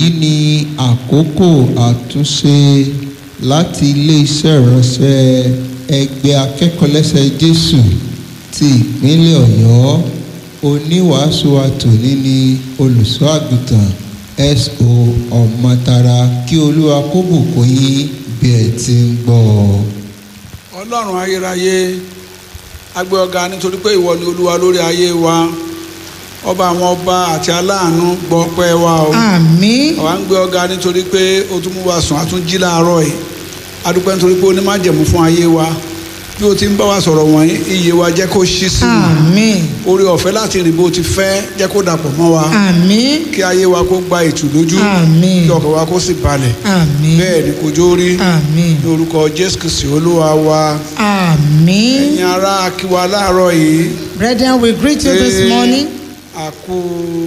èyí ni àkókò àtúnṣe láti ilé-iṣẹ́ ìránṣẹ́ ẹgbẹ́ akẹ́kọ̀ọ́lẹ́sẹ̀ jésù ti ìpínlẹ̀ ọ̀yọ́ oníwàásù àtòní ni olùṣọ́ àgùntàn so ọ̀mọ̀tara kí olúwa kó bùkún yín bí ẹ ti ń gbọ́ ọ. ọlọ́run ayérayé agbé ọ̀gá nítorí pé ìwọ ni olúwa lórí ayé wa ọba àwọn ọba àti aláàánú gbọ́ pẹ́ wa o àmín àwa ń gbé ọ̀gá nítorí pé o tún mú wa sùn a tún jí láàárọ̀ yìí adúpẹ́ nítorí pé o ní májẹ̀mú fún ayé wa bí o ti ń bá wa sọ̀rọ̀ wọ̀nyí iye wa jẹ́ kó ṣí sí i àmín orí ọ̀fẹ́ láti rìn bó ti fẹ́ jẹ́ kó dàpọ̀ mọ́ wa àmín kí ayé wa kó gba ìtùlójú Àmín. kí ọkàn wa kó sì balẹ̀ àmín bẹ́ẹ̀ ni kò jó rí àmín ní orúkọ jésù kristi olúwa wa àmín ẹ̀yin ará kíwa láàárọ̀ yìí brethren we greet you this pé morning a kú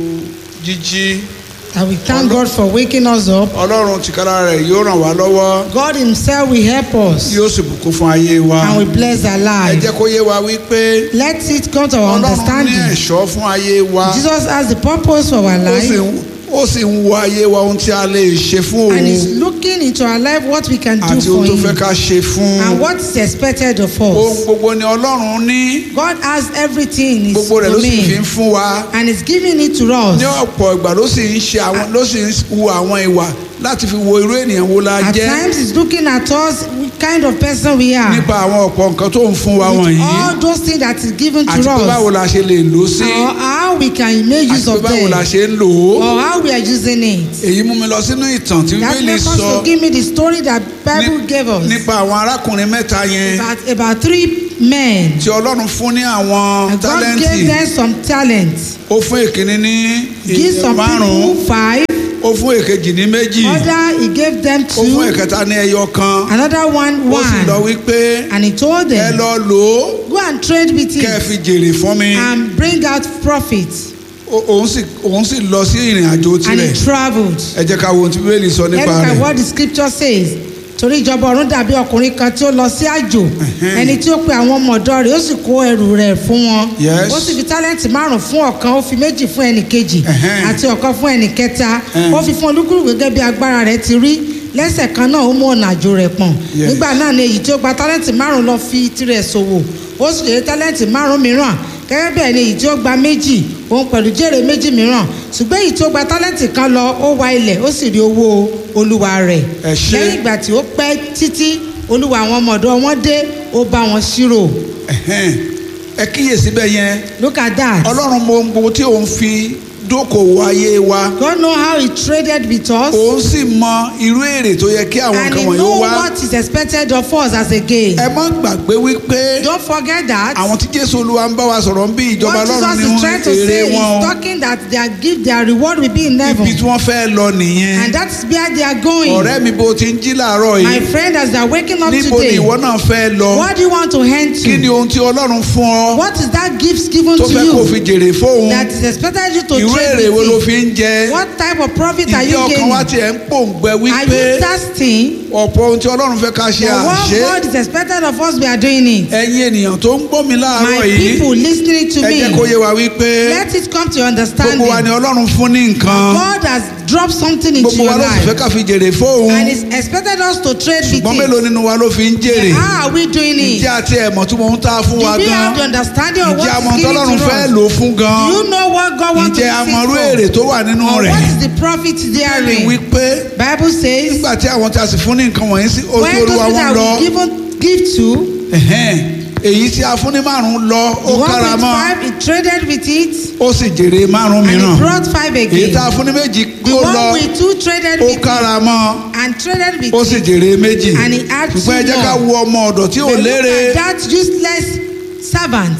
jíjí and we thank God for waking us up ọlọ́run tìkára rẹ̀ yóò ràn wá lọ́wọ́ God himself will help us yóò sì bùkún fún ayé wa and we bless our ẹ life jẹ́ kó yé wa wípé let it come to our ọlọ́run ní understanding ẹ̀ṣọ́ fún ayé wa Jesus has the purpose for our ó sì life ń- ó sì ń wo ayé wa ohun tí a lè ṣe fún and òun is looking into our life what we can do àti for ohun tó fẹ́ him ká ṣe fún and what is expected of ohun us gbogbo ni ọlọ́run ní God has everything in his gbogbo rẹ̀ ló sì fi ń domain fún wa and is giving it to us ní ọ̀pọ̀ ìgbà ló sì ń ṣe àwọn ló sì ń hu àwọn ìwà láti fi wo irú ènìyàn wo la At jẹ́ times he's looking at us, what kind of person we are. nípa àwọn ọ̀pọ̀ nǹkan tó ń fún wa With wọ̀nyí all those things that is given to àti pé báwo us. la ṣe lè lò ó sí Or how we can make àti use pé of báwo la them. ṣe ń lò ó Or how we are using it. èyí mú mi lọ sínú ìtàn tí That bíbélì makes us sọ to give me the story that Bible ní- gave us. nípa àwọn arákùnrin mẹ́ta yẹn About, about three men. tí ọlọ́run fún ní àwọn And God tálẹ́ǹtì gave them some talents. ó fún èkíní ní Give ìyẹn some márùn-ún people five. ó fún èkejì ní méjì Other he gave them ó fún two. ẹ̀kẹta ní ẹyọ kan Another one ó sì lọ one. wípé And he told ẹ them, lọ lò ó go and trade with kẹ́ ẹ it fi jèrè fún mi and bring out profit. Ó- òun sì òun sì lọ sí ìrìn àjò And tirẹ̀ he traveled. ẹ jẹ́ ká wo ohun tí bíbélì sọ Let's nípa look at rẹ̀ what the scripture says. Torí ìjọba ọ̀run dàbí ọkùnrin kan tí ó lọ sí àjò. Ẹni tí ó pe àwọn ọmọ ọ̀dọ́ rẹ̀ ó sì kó ẹrù rẹ̀ fún wọn. Yes. Ó sì fi tálẹ́ǹtì márùn-ún fún ọ̀kan, ó fi méjì fún ẹnì kejì Ẹ̀hẹ́n. àti ọ̀kan fún ẹnì kẹta. Ẹ̀hẹ́n. Ó fi fún olúkúlùkù gẹ́gẹ́ bí agbára rẹ̀ ti rí. Lẹ́sẹ̀ kan náà ó mú ọ̀nà àjò rẹ̀ pọ̀n. Yes. Nígbà náà ni èyí tí ó gba tálẹ́ǹtì márùn-ún lọ fi tirẹ̀ ṣòwò. Ó sì lè tálẹ́ǹtì márùn-ún mìíràn. Gẹ́gẹ́ bẹ́ẹ̀ ni èyí tí ó gba méjì òun pẹ̀lú jèrè méjì mìíràn ṣùgbọ́n èyí tí ó gba tálẹ́ǹtì kan lọ ó wa ilẹ̀ ó sì rí owó olúwa rẹ̀ Ẹ ṣé. lẹ́yìn ìgbà tí ó pẹ́ títí olúwa àwọn ọmọ ọ̀dọ́ wọn dé ó bá wọn ṣírò Ẹ̀hẹ́n. ẹ kíyèsí bẹ́ẹ̀ yẹn look at that ọlọ́run mọ ohun gbogbo tí òun fi dókòwò ayé wa God know how he traded with us òun sì mọ irú èrè tó yẹ kí àwọn and he nǹkan wọ̀nyí know wá what is expected of us as a gain ẹ má gbàgbé wípé don't forget that àwọn tí jésù olúwa ń bá wa sọ̀rọ̀ ń bí ìjọba what ọlọ́run Jesus ní is trying to èrè say is wọn o talking that their gift their reward will be in heaven ibi tí wọ́n fẹ́ lọ nìyẹn and that's where they are going ọ̀rẹ́ mi bó ti ń jí làárọ̀ my yìí friend as they are waking up níbo ni today ìwọ náà fẹ́ lọ what do you want to hand kí ni to ohun tí ọlọ́run fún ọ what is that gift given tó to fẹ́ kó you fi jèrè fóun that is expected you to irú èrè trade wo ló with fi it ń jẹ what type of profit are ìdí you ọkàn wa gaining tiẹ̀ ń pòǹgbẹ are wípé you thirsty ọ̀pọ̀ ohun tí ọlọ́run fẹ́ ká ṣe for what àṣẹ God is expected of us we are doing it ẹ̀yin ènìyàn tó ń gbọ́ mi láàárọ̀ my yìí people listening to ẹ me jẹ́ kó yé wa wípé let it come to your gbogbo wa ni understanding ọlọ́run fún ní nǹkan God has dropped something into gbogbo your wa ló sì fẹ́ life ká fi jèrè fóun and is expected us to trade with ṣùgbọ́n mélòó it nínú wa ló fi ń jèrè how are we doing it ǹjẹ́ àti ẹ̀mọ̀ tí mo ń ta fún do wa we gan have the understanding of ǹjẹ́ what àmọ́ is given tọ́lọ́run to fẹ́ us lò fún gan do you know what God wants to ǹjẹ́ use àmọ́rú it èrè for tó wà nínú or rẹ̀ what is the profit ní therein wípé Bible says nígbà tí àwọn tí a sì fún ní nǹkan wọ̀nyí sí ojú when those olúwa people wọn that lọ we given give to ẹ̀hẹ́n, èyí tí a fún ní márùn-ún lọ ó the one kára with mọ́ five he traded with it ó sì jèrè márùn-ún and mìíràn he brought five èyí again tá a fún ní méjì the kó lọ one with two traded ó with it kára mọ́ and traded with ó sì it jèrè méjì And he had ṣùgbọ́n ẹ two jẹ́ ká more. wo ọmọ ọ̀dọ̀ tí ò But look lérè at that useless servant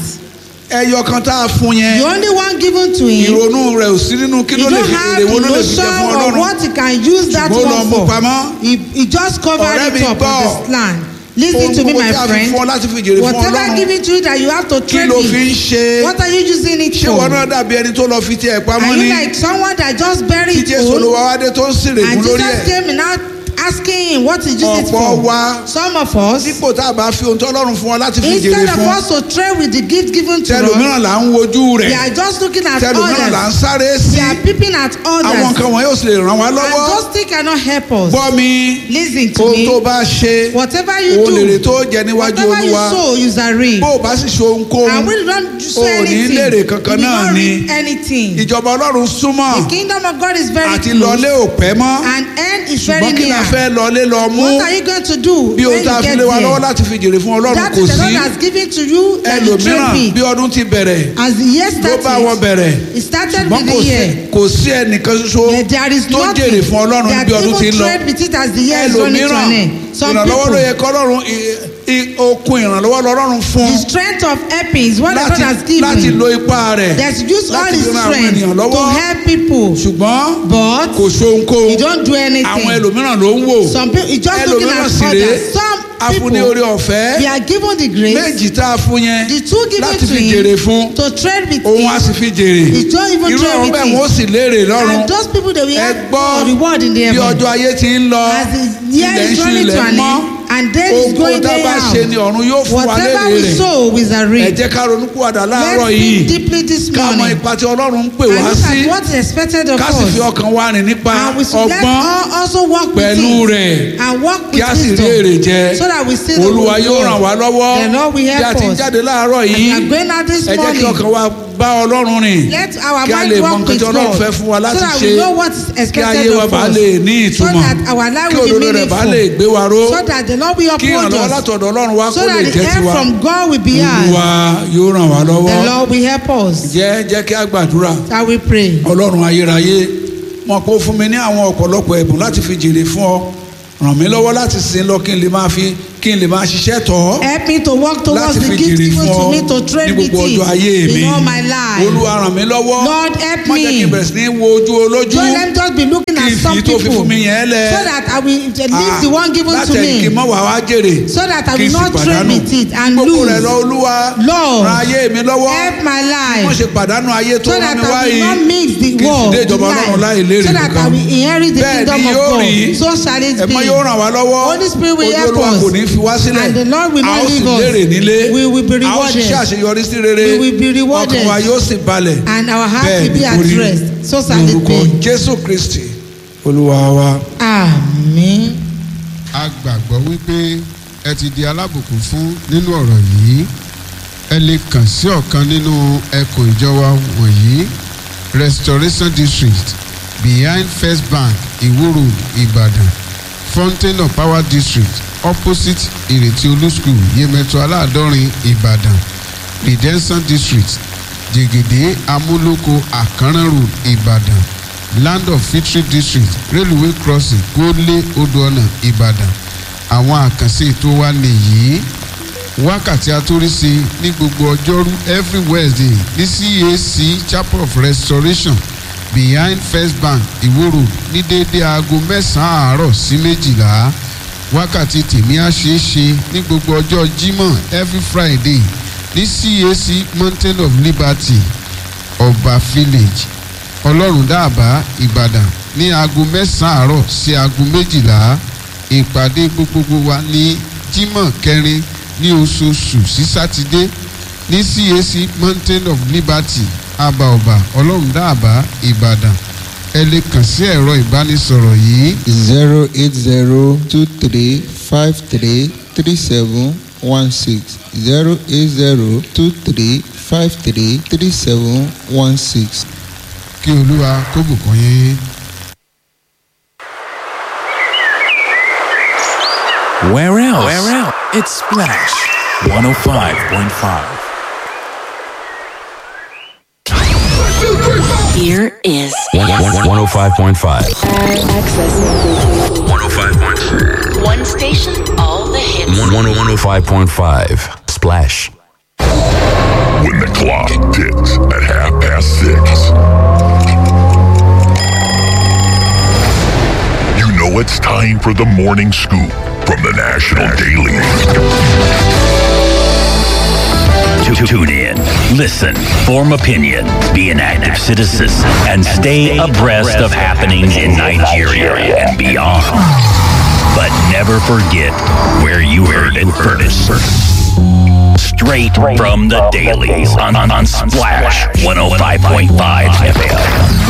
ẹyọ kan tá a fún yẹn the only one given to him ìrònú rẹ̀ ò sí nínú kí he ló lè don't fi have èrè wo the ló lè fi jẹ notion fún of ọlọ́run what he can use that ṣùgbọ́n ó lọ one mú for pamọ́ he he just covered Ọ̀rẹ́ it mi up gbọ́. with his land listen ohun to me gbogbo my tí a fi friend fún ọ láti fi jèrè fún whatever ọlọ́run given to you that you have to kí trade ló fi ń with ṣe what are you using it ṣé for wọn náà dàbí ẹni tó lọ fi tiẹ̀ pamọ́ are ní you like someone that just tí buried jésù own olúwa wá dé tó ń sèrè and mú lórí Jesus ẹ̀ came and now asking him what he used it ọ̀pọ̀ for. wa Some of us, dípò tá a bá fi ohun tó ọlọ́run fún ọ láti fi instead jèrè of fún us to trade with the gift given to us, tẹlòmíràn là ń wojú we rẹ̀ are just looking at tẹlòmíràn là ń others. sáré sí We are peeping at àwọn others. nǹkan wọ̀nyí ò sì lè ràn wá And lọ́wọ́ those things cannot help us. gbọ́ mi Listen to ohun tó me. bá ṣe Whatever you òun lèrè do, tó jẹ níwájú whatever you olúwa sow, you shall reap. bó o bá sì ṣe ohunkóhun And when you don't sow o ò ní anything, lérè you kankan will náà not ni reap anything. ìjọba ọlọ́run súnmọ́ The kingdom of God is very àti close. lọlé ò pẹ́ mọ́ And end is very ṣùgbọ́n kí la near. fẹ́ lọlé lọ mú What are you going to do bí when ohun tá a you fi get lé wa lọ́wọ́ there? láti fi jèrè fún ọlọ́run That kò is the sí Lord has given to you that you ẹlòmíràn trade bí with. ọdún ti bẹ̀rẹ̀ As the year ló bá wọn started, bẹ̀rẹ̀ it started ṣùgbọ́n with kò the sí year. kò sí ẹnìkan ṣoṣo There- There is tó jèrè nothing fún ọlọ́run that bí ọdún ti ń even lọ trade with it as the year is running to ẹlòmíràn an end. Some ìrànlọ́wọ́ ló people, yẹ kọ́lọ́run i- i- okun ìrànlọ́wọ́ lọ́rọ́run fún the strength of helping is what the God láti has láti given. lo ipá rẹ̀ There's use all láti his fi ran àwọn strength ènìyàn to lọ́wọ́ help people. ṣùgbọ́n But kò ṣohunkóhun you don't do àwọn anything. ẹlòmíràn ló ń wò Some people, you just looking ẹlòmíràn at sì rèé others. Some afúnni people, orí ọ̀fẹ́ they are given the grace, méjì tá a fún yẹn the two given láti to fi jèrè him fún to trade with òun á him. sì fi jèrè He don't even irú trade ọ̀rọ̀ with bẹ́ẹ̀ him. wọ́n sì léèrè lọ́rùn And those people they will ẹ have gbọ́ for reward in the bí heaven. ọjọ́ ayé ti ń lọ As the year ilẹ̀ ń is ṣú running ilẹ̀ to ń an mọ́ end, and day is ohunkóhun going tá a day bá out. ṣe ni ọ̀run yóò fún wa Whatever lérè we rẹ̀ sow, we shall ẹ reap. jẹ́ ká ronúpìwàdà láàárọ̀ Let's yìí think deeply this ká mọ morning. ipa tí ọlọ́run ń pè And wá look sí at what is expected of ká sì fi us. ọkàn wa rìn nípa And we should let ọgbọ́n all also work with pẹ̀lú it. rẹ̀ And work kí with a sì rí èrè wisdom. jẹ So that we see the olúwa good yóò ràn wá lọ́wọ́ The Lord will bí a help ti ń us. jáde láàárọ̀ As we yìí are going out this ẹ jẹ́ kí morning. ọkàn wa bá ọlọ́run rìn Let our kí a mind lè mọ work nǹkan with tí ọlọ́run God. fẹ́ fún wa So láti that ṣe we know what is kí ayé expected wa of bá us. lè ní So ìtumọ̀ that our life kí will be òdodo rẹ̀ bá lè meaningful. gbé wa ró So that the Lord will kí uphold ìrànlọ́wọ́ us. látọ̀dọ̀ ọlọ́run wa kó So lè that the jẹ́ help tiwa from God will be olúwa ours. yóò ràn wá lọ́wọ́ The Lord will help us. jẹ́ jẹ́ kí a gbàdúrà Shall we pray? ọlọ́run ayérayé mọ̀ pé ó fún mi ní àwọn ọ̀pọ̀lọpọ̀ ẹ̀bùn láti fi jèrè fún ọ ràn mí lọ́wọ́ láti sin lọ kí n lè máa fi kí n lè máa ṣiṣẹ́ tọ̀ ọ́ Help me to work towards láti the fi gift jèrè given fún to ọ me to ní trade with gbogbo ọjọ́ ayé it mi in all my life. olúwa ràn mí lọ́wọ́ Lord, help má jẹ́ kí n me. bẹ̀rẹ̀ sí ní wo ojú olójú Don't let me just be looking kí at n fi some tó fi people fún mi yẹn lẹ̀ so that I will leave the one given to láti ẹ̀yìn kí n me mọ̀ wá wá jèrè so that I kí n will sì not trade pàdánù with it and gbogbo rẹ̀ lose. lọ olúwa Lord, ran ayé mi lọ́wọ́ help my wọ́n life ṣe pàdánù ayé tó so rán that mi I wá will yìí not mix the kí n sì world dé with ìjọba ọlọ́run láì life lérè so that I kankan will inherit the Bẹ́ẹ̀ ni kingdom of yóò God. rí. So shall it ẹ̀mọ́ be. yóò ràn wá lọ́wọ́ Holy Spirit will ojú help olúwa us. kò ní fi wá sílẹ̀ And the Lord will a ó not sì leave us. lérè nílé We will be a ó rewarded. ṣiṣẹ́ àṣeyọrí sí rere We will be rewarded. ọkàn wa yóò sì balẹ̀ And our heart bẹ́ẹ̀ will ni be kò at rí rest. So shall ní it orúkọ be. jésù kristi olúwa wa. Àmín. a gbàgbọ́ wípé ẹ ti di alábùkún fún nínú ọ̀rọ̀ yìí ẹ lè kàn sí ọ̀kan nínú ẹkùn ìjọba wọ̀nyí restoration district behind first bank iwo road ìbàdàn fountain of power district opposite ìrètí olú school yemẹtu aláàdọ́rin ìbàdàn redemption district jẹ̀gẹ̀dẹ̀ amúlòkó àkànrán road ìbàdàn land of victory district railway crossing gólé odò ọ̀nà ìbàdàn àwọn àkànṣe ètò wa nìyí wákàtí atóríṣe ní gbogbo ọjọ́rú every wednesday ní cac chapel of restoration behind first bank iwo road ní déédéé aago mẹ́sàn-án àárọ̀ sí méjìlá wákàtí tèmi á ṣeé ṣe ní gbogbo ọjọ́ jímọ̀ every friday ní cac mountain of liberty ọba village ọlọ́run dáàbá ìbàdàn ní aago mẹ́sàn-án àárọ̀ sí aago méjìlá ìpàdé gbogbogbò wa ní jímọ̀ kẹrin ní oṣooṣù sí sátidé ní cac mountain of liberty abaọba ọlọ́run dáàbá ìbàdàn ẹ lè kàn sí ẹ̀rọ ìbánisọ̀rọ̀ yìí zero eight zero two three five three three seven one six zero eight zero two three five three three seven one six. kí olúwa kó bùkún yín. Where else? Where else? It's Splash 105.5. Here is 105.5. access. 105.5. One station, all the hits. 105.5. Splash. When the clock ticks at half past six, you know it's time for the morning scoop from the National Daily. Tu- Tune in, listen, form opinion, be an active citizen, and stay abreast of happenings in Nigeria and beyond. but never forget where you heard it first. Straight from the dailies on, on, on Splash 105.5 FM.